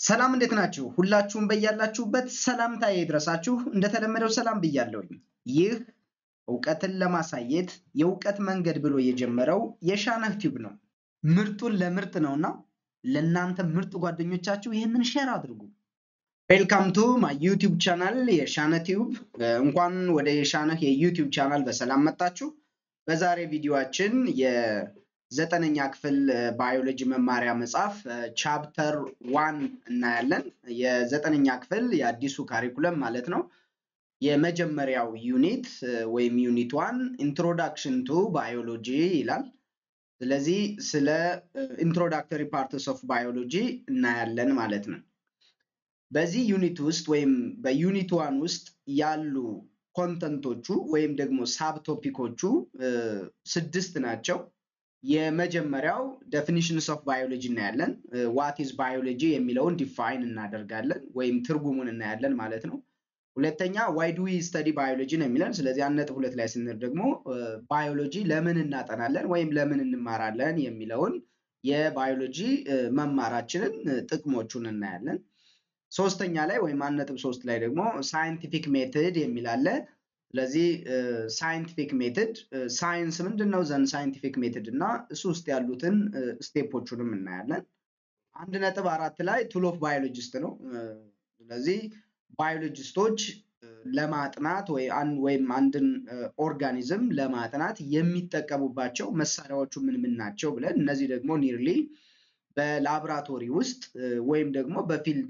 ሰላም እንዴት ናችሁ? ሁላችሁም በያላችሁበት ሰላምታዬ ይድረሳችሁ። እንደተለመደው ሰላም ብያለሁኝ። ይህ እውቀትን ለማሳየት የእውቀት መንገድ ብሎ የጀመረው የሻነህ ቲዩብ ነው። ምርጡን ለምርጥ ነውና ለእናንተ ምርጥ ጓደኞቻችሁ ይህንን ሼር አድርጉ። ዌልካም ቱ ማይ ዩቲዩብ ቻናል የሻነህ ቲዩብ። እንኳን ወደ የሻነህ የዩቲዩብ ቻናል በሰላም መጣችሁ። በዛሬ ቪዲዮአችን የዘጠነኛ ክፍል ባዮሎጂ መማሪያ መጽሐፍ ቻፕተር ዋን እናያለን። የዘጠነኛ ክፍል የአዲሱ ካሪኩለም ማለት ነው። የመጀመሪያው ዩኒት ወይም ዩኒት ዋን ኢንትሮዳክሽን ቱ ባዮሎጂ ይላል። ስለዚህ ስለ ኢንትሮዳክተሪ ፓርትስ ኦፍ ባዮሎጂ እናያለን ማለት ነው። በዚህ ዩኒት ውስጥ ወይም በዩኒት ዋን ውስጥ ያሉ ኮንተንቶቹ ወይም ደግሞ ሳብ ቶፒኮቹ ስድስት ናቸው። የመጀመሪያው ዴፊኒሽንስ ኦፍ ባዮሎጂ እናያለን። ዋት ኢዝ ባዮሎጂ የሚለውን ዲፋይን እናደርጋለን ወይም ትርጉሙን እናያለን ማለት ነው። ሁለተኛ ዋይ ዱ ዊ ስተዲ ባዮሎጂ ነው የሚለን። ስለዚህ አንድ ነጥብ ሁለት ላይ ስንል ደግሞ ባዮሎጂ ለምን እናጠናለን ወይም ለምን እንማራለን የሚለውን የባዮሎጂ መማራችንን ጥቅሞቹን እናያለን። ሶስተኛ ላይ ወይም አንድ ነጥብ ሶስት ላይ ደግሞ ሳይንቲፊክ ሜትድ የሚል አለ። ስለዚህ ሳይንቲፊክ ሜትድ ሳይንስ ምንድን ነው ዘንድ ሳይንቲፊክ ሜትድ እና እሱ ውስጥ ያሉትን ስቴፖቹንም እናያለን። አንድ ነጥብ አራት ላይ ቱል ኦፍ ባዮሎጂስት ነው። ስለዚህ ባዮሎጂስቶች ለማጥናት ወይም አንድን ኦርጋኒዝም ለማጥናት የሚጠቀሙባቸው መሳሪያዎቹ ምን ምን ናቸው ብለን እነዚህ ደግሞ ኒርሊ በላብራቶሪ ውስጥ ወይም ደግሞ በፊልድ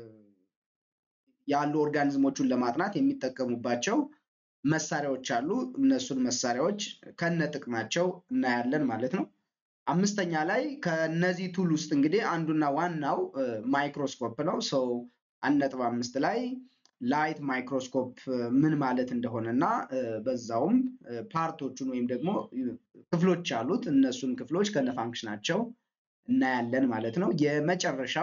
ያሉ ኦርጋኒዝሞቹን ለማጥናት የሚጠቀሙባቸው መሳሪያዎች አሉ። እነሱን መሳሪያዎች ከነ ጥቅማቸው እናያለን ማለት ነው። አምስተኛ ላይ ከነዚህ ቱል ውስጥ እንግዲህ አንዱና ዋናው ማይክሮስኮፕ ነው። ሰው አንድ ነጥብ አምስት ላይ ላይት ማይክሮስኮፕ ምን ማለት እንደሆነ እና በዛውም ፓርቶቹን ወይም ደግሞ ክፍሎች አሉት እነሱን ክፍሎች ከነ ፋንክሽናቸው እናያለን ማለት ነው። የመጨረሻው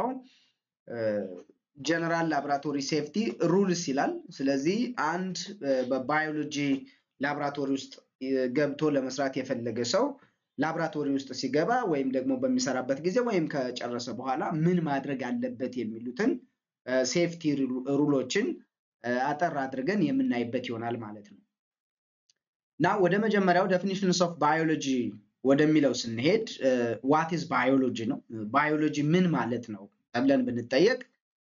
ጀነራል ላብራቶሪ ሴፍቲ ሩልስ ይላል። ስለዚህ አንድ በባዮሎጂ ላብራቶሪ ውስጥ ገብቶ ለመስራት የፈለገ ሰው ላብራቶሪ ውስጥ ሲገባ ወይም ደግሞ በሚሰራበት ጊዜ ወይም ከጨረሰ በኋላ ምን ማድረግ አለበት የሚሉትን ሴፍቲ ሩሎችን አጠር አድርገን የምናይበት ይሆናል ማለት ነው እና ወደ መጀመሪያው ዴፊኒሽንስ ኦፍ ባዮሎጂ ወደሚለው ስንሄድ ዋት ኢዝ ባዮሎጂ ነው። ባዮሎጂ ምን ማለት ነው ተብለን ብንጠየቅ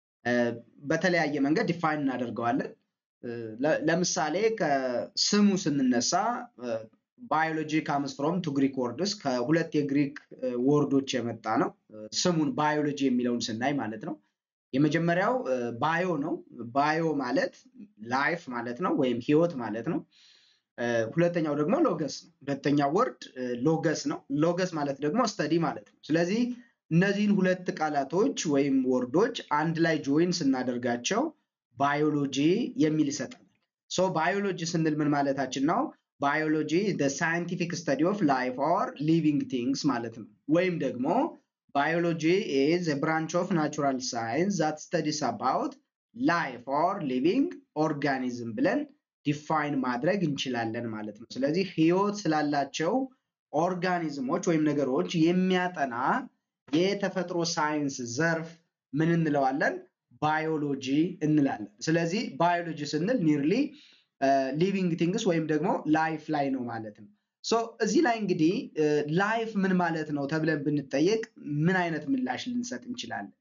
በተለያየ መንገድ ዲፋይን እናደርገዋለን። ለምሳሌ ከስሙ ስንነሳ ባዮሎጂ ካምስ ፍሮም ቱ ግሪክ ወርድስ ከሁለት የግሪክ ወርዶች የመጣ ነው። ስሙን ባዮሎጂ የሚለውን ስናይ ማለት ነው። የመጀመሪያው ባዮ ነው። ባዮ ማለት ላይፍ ማለት ነው ወይም ህይወት ማለት ነው። ሁለተኛው ደግሞ ሎገስ ነው። ሁለተኛው ወርድ ሎገስ ነው። ሎገስ ማለት ደግሞ ስተዲ ማለት ነው። ስለዚህ እነዚህን ሁለት ቃላቶች ወይም ወርዶች አንድ ላይ ጆይን ስናደርጋቸው ባዮሎጂ የሚል ይሰጠናል። ሶ ባዮሎጂ ስንል ምን ማለታችን ነው? ባዮሎጂ ሳይንቲፊክ ስተዲ ኦፍ ላይፍ ኦር ሊቪንግ ቲንግስ ማለት ነው። ወይም ደግሞ ባዮሎጂ ኢዝ ብራንች ኦፍ ናቹራል ሳይንስ ዛት ስተዲስ አባውት ላይፍ ኦር ሊቪንግ ኦርጋኒዝም ብለን ዲፋይን ማድረግ እንችላለን ማለት ነው። ስለዚህ ህይወት ስላላቸው ኦርጋኒዝሞች ወይም ነገሮች የሚያጠና የተፈጥሮ ሳይንስ ዘርፍ ምን እንለዋለን? ባዮሎጂ እንላለን። ስለዚህ ባዮሎጂ ስንል ኒርሊ ሊቪንግ ቲንግስ ወይም ደግሞ ላይፍ ላይ ነው ማለት ነው። ሶ እዚህ ላይ እንግዲህ ላይፍ ምን ማለት ነው ተብለን ብንጠየቅ ምን አይነት ምላሽ ልንሰጥ እንችላለን?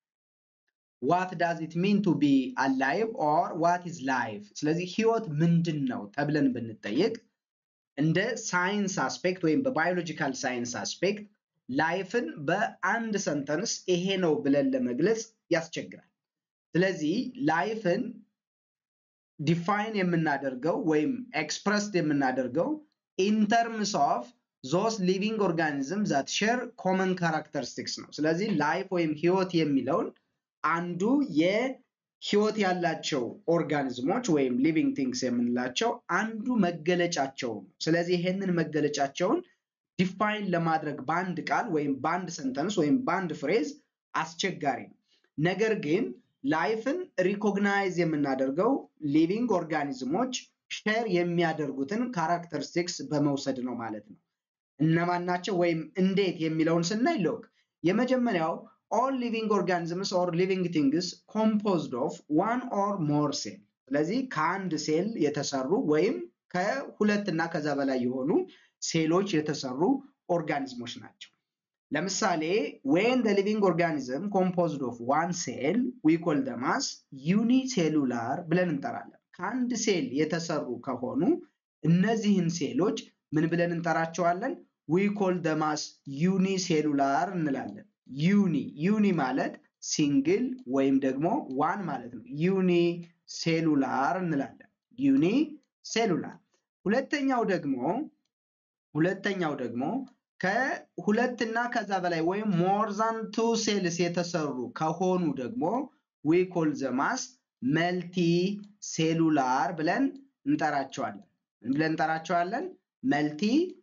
ዋት ዳዝ ኢት ሚን ቱ ቢ አላይቭ ኦር ዋት ኢዝ ላይፍ? ስለዚህ ህይወት ምንድን ነው ተብለን ብንጠየቅ እንደ ሳይንስ አስፔክት ወይም በባዮሎጂካል ሳይንስ አስፔክት ላይፍን በአንድ ሰንተንስ ይሄ ነው ብለን ለመግለጽ ያስቸግራል። ስለዚህ ላይፍን ዲፋይን የምናደርገው ወይም ኤክስፕረስድ የምናደርገው ኢን ተርምስ ኦፍ ዞስ ሊቪንግ ኦርጋኒዝም ዛት ሼር ኮመን ካራክተሪስቲክስ ነው። ስለዚህ ላይፍ ወይም ህይወት የሚለውን አንዱ የህይወት ያላቸው ኦርጋኒዝሞች ወይም ሊቪንግ ቲንግስ የምንላቸው አንዱ መገለጫቸው ነው። ስለዚህ ይሄንን መገለጫቸውን ዲፋይን ለማድረግ በአንድ ቃል ወይም በአንድ ሰንተንስ ወይም በአንድ ፍሬዝ አስቸጋሪ ነው። ነገር ግን ላይፍን ሪኮግናይዝ የምናደርገው ሊቪንግ ኦርጋኒዝሞች ሼር የሚያደርጉትን ካራክተሪስቲክስ በመውሰድ ነው ማለት ነው። እነማን ናቸው ወይም እንዴት የሚለውን ስናይ ሎክ የመጀመሪያው ኦል ሊቪንግ ኦርጋኒዝምስ ኦር ሊቪንግ ቲንግስ ኮምፖዝድ ኦፍ ዋን ኦር ሞር ሴል። ስለዚህ ከአንድ ሴል የተሰሩ ወይም ከሁለት እና ከዛ በላይ የሆኑ ሴሎች የተሰሩ ኦርጋኒዝሞች ናቸው። ለምሳሌ ዌን ደ ሊቪንግ ኦርጋኒዝም ኮምፖዝድ ኦፍ ዋን ሴል ዊ ኮል ደም አስ ዩኒሴሉላር ብለን እንጠራለን። ከአንድ ሴል የተሰሩ ከሆኑ እነዚህን ሴሎች ምን ብለን እንጠራቸዋለን? ዊ ኮል ደም አስ ዩኒሴሉላር እንላለን። ዩኒ ዩኒ ማለት ሲንግል ወይም ደግሞ ዋን ማለት ነው። ዩኒ ሴሉላር እንላለን። ዩኒ ሴሉላር። ሁለተኛው ደግሞ ሁለተኛው ደግሞ ከሁለት እና ከዛ በላይ ወይም ሞር ዛን ቱ ሴልስ የተሰሩ ከሆኑ ደግሞ ዊ ኮል ዘማስ መልቲ ሴሉላር ብለን እንጠራቸዋለን። ብለን እንጠራቸዋለን መልቲ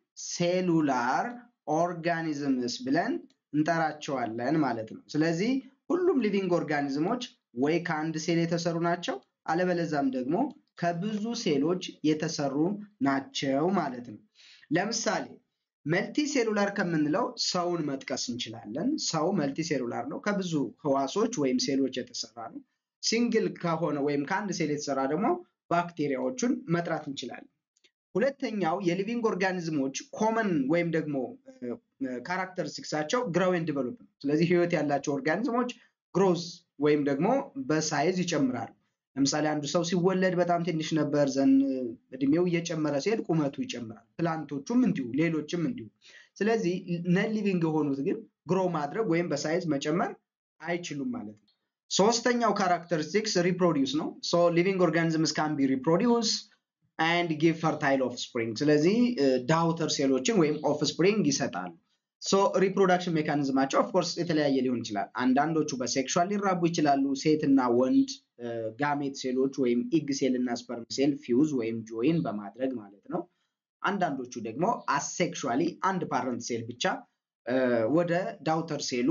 ሴሉላር ኦርጋኒዝምስ ብለን እንጠራቸዋለን ማለት ነው። ስለዚህ ሁሉም ሊቪንግ ኦርጋኒዝሞች ወይ ከአንድ ሴል የተሰሩ ናቸው፣ አለበለዛም ደግሞ ከብዙ ሴሎች የተሰሩ ናቸው ማለት ነው። ለምሳሌ መልቲ ሴሉላር ከምንለው ሰውን መጥቀስ እንችላለን። ሰው መልቲ ሴሉላር ነው፣ ከብዙ ህዋሶች ወይም ሴሎች የተሰራ ነው። ሲንግል ከሆነ ወይም ከአንድ ሴል የተሰራ ደግሞ ባክቴሪያዎቹን መጥራት እንችላለን። ሁለተኛው የሊቪንግ ኦርጋኒዝሞች ኮመን ወይም ደግሞ ካራክተሪስቲክሳቸው ግሮው ኤንድ ዲቨሎፕ ነው። ስለዚህ ህይወት ያላቸው ኦርጋኒዝሞች ግሮዝ ወይም ደግሞ በሳይዝ ይጨምራሉ። ለምሳሌ አንዱ ሰው ሲወለድ በጣም ትንሽ ነበር፣ ዘን እድሜው እየጨመረ ሲሄድ ቁመቱ ይጨምራል። ፕላንቶቹም እንዲሁ፣ ሌሎችም እንዲሁ። ስለዚህ ነን ሊቪንግ የሆኑት ግን ግሮ ማድረግ ወይም በሳይዝ መጨመር አይችሉም ማለት ነው። ሶስተኛው ካራክተሪስቲክስ ሪፕሮዲውስ ነው። ሶ ሊቪንግ ኦርጋኒዝምስ ካን ቢ ሪፕሮዲውስ አንድ ጊቭ ፈርታይል ኦፍ ስፕሪንግ። ስለዚህ ዳውተር ሴሎችን ወይም ኦፍ ስፕሪንግ ይሰጣሉ። ሶ ሪፕሮዳክሽን ሜካኒዝማቸው ኦፍኮርስ የተለያየ ሊሆን ይችላል። አንዳንዶቹ በሴክሹዋል ሊራቡ ይችላሉ። ሴትና ወንድ ጋሜት ሴሎች ወይም ኢግ ሴል እና ስፐርም ሴል ፊውዝ ወይም ጆይን በማድረግ ማለት ነው። አንዳንዶቹ ደግሞ አሴክሹዋሊ አንድ ፓረንት ሴል ብቻ ወደ ዳውተር ሴሉ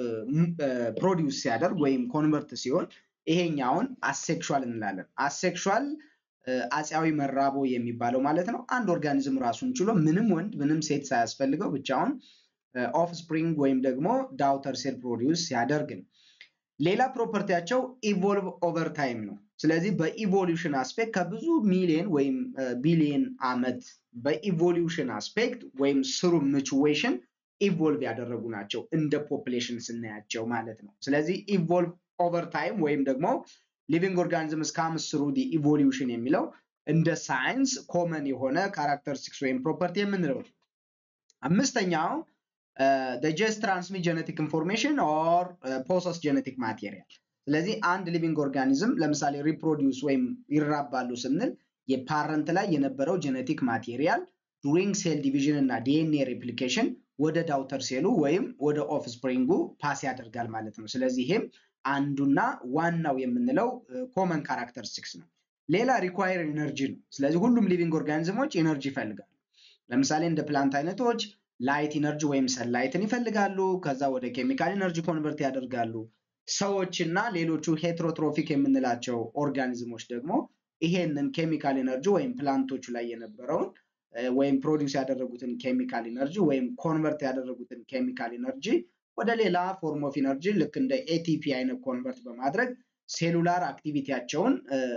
ፕሮዲውስ ሲያደርግ ወይም ኮንቨርት ሲሆን ይሄኛውን አሴክሹዋል እንላለን። አሴክሹዋል አፄያዊ መራቦ የሚባለው ማለት ነው። አንድ ኦርጋኒዝም ራሱን ችሎ ምንም ወንድ ምንም ሴት ሳያስፈልገው ብቻውን ኦፍ ስፕሪንግ ወይም ደግሞ ዳውተር ሴል ፕሮዲውስ ሲያደርግ ነው። ሌላ ፕሮፐርቲያቸው ኢቮልቭ ኦቨር ታይም ነው። ስለዚህ በኢቮሉሽን አስፔክት ከብዙ ሚሊየን ወይም ቢሊየን ዓመት በኢቮሉሽን አስፔክት ወይም ስሩ ምቹዌሽን ኢቮልቭ ያደረጉ ናቸው እንደ ፖፕሌሽን ስናያቸው ማለት ነው። ስለዚህ ኢቮልቭ ኦቨር ታይም ወይም ደግሞ ሊቪንግ ኦርጋኒዝምስ ካምስ ስሩ ዲ ኢቮሉሽን የሚለው እንደ ሳይንስ ኮመን የሆነ ካራክተሪስቲክስ ወይም ፕሮፐርቲ የምንለው ነው። አምስተኛው ጀስት ትራንስሚት ጀነቲክ ኢንፎርሜሽን ኦር ፖሰስ ጀነቲክ ማቴሪያል። ስለዚህ አንድ ሊቪንግ ኦርጋኒዝም ለምሳሌ ሪፕሮዲውስ ወይም ይራባሉ ስንል የፓረንት ላይ የነበረው ጀነቲክ ማቴሪያል ዱሪንግ ሴል ዲቪዥን እና ዲኤንኤ ሬፕሊኬሽን ወደ ዳውተር ሴሉ ወይም ወደ ኦፍ ስፕሪንጉ ፓስ ያደርጋል ማለት ነው። ስለዚህ ይሄም አንዱና ዋናው የምንለው ኮመን ካራክተሪስቲክስ ነው። ሌላ ሪኳየር ኤነርጂ ነው። ስለዚህ ሁሉም ሊቪንግ ኦርጋኒዝሞች ኤነርጂ ይፈልጋሉ። ለምሳሌ እንደ ፕላንት አይነቶች ላይት ኢነርጂ ወይም ሰንላይትን ይፈልጋሉ። ከዛ ወደ ኬሚካል ኢነርጂ ኮንቨርት ያደርጋሉ። ሰዎች እና ሌሎቹ ሄትሮትሮፊክ የምንላቸው ኦርጋኒዝሞች ደግሞ ይሄንን ኬሚካል ኢነርጂ ወይም ፕላንቶቹ ላይ የነበረውን ወይም ፕሮዲውስ ያደረጉትን ኬሚካል ኢነርጂ ወይም ኮንቨርት ያደረጉትን ኬሚካል ኢነርጂ ወደ ሌላ ፎርም ኦፍ ኢነርጂ ልክ እንደ ኤቲፒ አይነት ኮንቨርት በማድረግ ሴሉላር አክቲቪቲያቸውን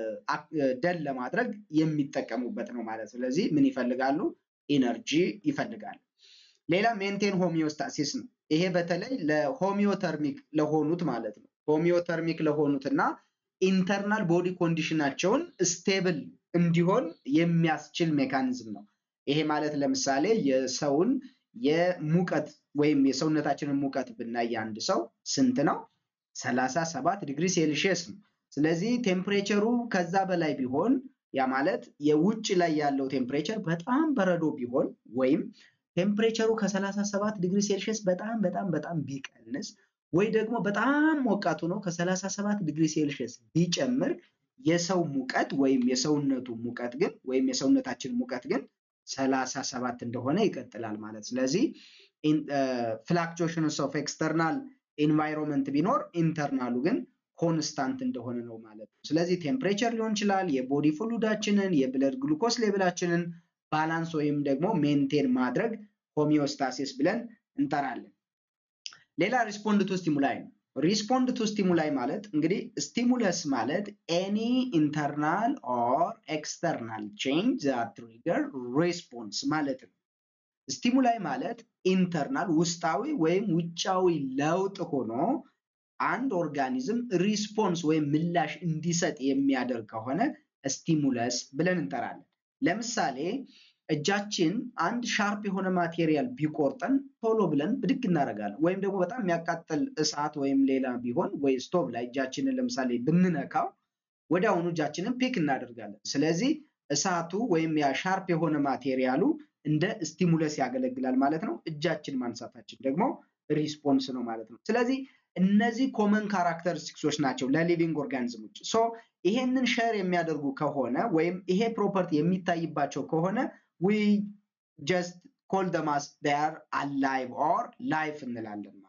ደን ለማድረግ የሚጠቀሙበት ነው ማለት። ስለዚህ ምን ይፈልጋሉ? ኢነርጂ ይፈልጋሉ። ሌላ ሜንቴን ሆሚዮስታሲስ ነው። ይሄ በተለይ ለሆሚዮተርሚክ ለሆኑት ማለት ነው። ሆሚዮተርሚክ ለሆኑት እና ኢንተርናል ቦዲ ኮንዲሽናቸውን ስቴብል እንዲሆን የሚያስችል ሜካኒዝም ነው። ይሄ ማለት ለምሳሌ የሰውን የሙቀት ወይም የሰውነታችንን ሙቀት ብናይ አንድ ሰው ስንት ነው? ሰላሳ ሰባት ዲግሪ ሴልሺየስ ነው። ስለዚህ ቴምፕሬቸሩ ከዛ በላይ ቢሆን ያ ማለት የውጭ ላይ ያለው ቴምፕሬቸር በጣም በረዶ ቢሆን ወይም ቴምፕሬቸሩ ከ37 ዲግሪ ሴልሺየስ በጣም በጣም በጣም ቢቀንስ ወይ ደግሞ በጣም ሞቃቱ ነው ከ37 ዲግሪ ሴልሺየስ ቢጨምር የሰው ሙቀት ወይም የሰውነቱ ሙቀት ግን ወይም የሰውነታችን ሙቀት ግን 37 እንደሆነ ይቀጥላል ማለት። ስለዚህ ፍላክቹዌሽንስ ኦፍ ኤክስተርናል ኢንቫይሮንመንት ቢኖር ኢንተርናሉ ግን ኮንስታንት እንደሆነ ነው ማለት ነው። ስለዚህ ቴምፕሬቸር ሊሆን ይችላል፣ የቦዲ ፍሉዳችንን፣ የብለድ ግሉኮስ ሌቭላችንን ባላንስ ወይም ደግሞ ሜንቴን ማድረግ ሆሚዮስታሲስ ብለን እንጠራለን። ሌላ ሪስፖንድ ቱ ስቲሙላይ ነው። ሪስፖንድ ቱ ስቲሙላይ ማለት እንግዲህ ስቲሙለስ ማለት ኤኒ ኢንተርናል ኦር ኤክስተርናል ቼንጅ ዛት ትሪገር ሬስፖንስ ማለት ነው። ስቲሙላይ ማለት ኢንተርናል ውስጣዊ ወይም ውጫዊ ለውጥ ሆኖ አንድ ኦርጋኒዝም ሪስፖንስ ወይም ምላሽ እንዲሰጥ የሚያደርግ ከሆነ ስቲሙለስ ብለን እንጠራለን። ለምሳሌ እጃችን አንድ ሻርፕ የሆነ ማቴሪያል ቢቆርጠን ቶሎ ብለን ብድግ እናደርጋለን። ወይም ደግሞ በጣም የሚያቃጥል እሳት ወይም ሌላ ቢሆን ወይ ስቶቭ ላይ እጃችንን ለምሳሌ ብንነካው ወዲያውኑ እጃችንን ፒክ እናደርጋለን። ስለዚህ እሳቱ ወይም ያ ሻርፕ የሆነ ማቴሪያሉ እንደ ስቲሙለስ ያገለግላል ማለት ነው። እጃችን ማንሳታችን ደግሞ ሪስፖንስ ነው ማለት ነው። ስለዚህ እነዚህ ኮመን ካራክተሪስቲክሶች ናቸው ለሊቪንግ ኦርጋኒዝሞች። ሶ ይሄንን ሸር የሚያደርጉ ከሆነ ወይም ይሄ ፕሮፐርቲ የሚታይባቸው ከሆነ ዊ ጀስት ኮል ደም አስ ዴይ አር አላይቭ ኦር ላይፍ እንላለን።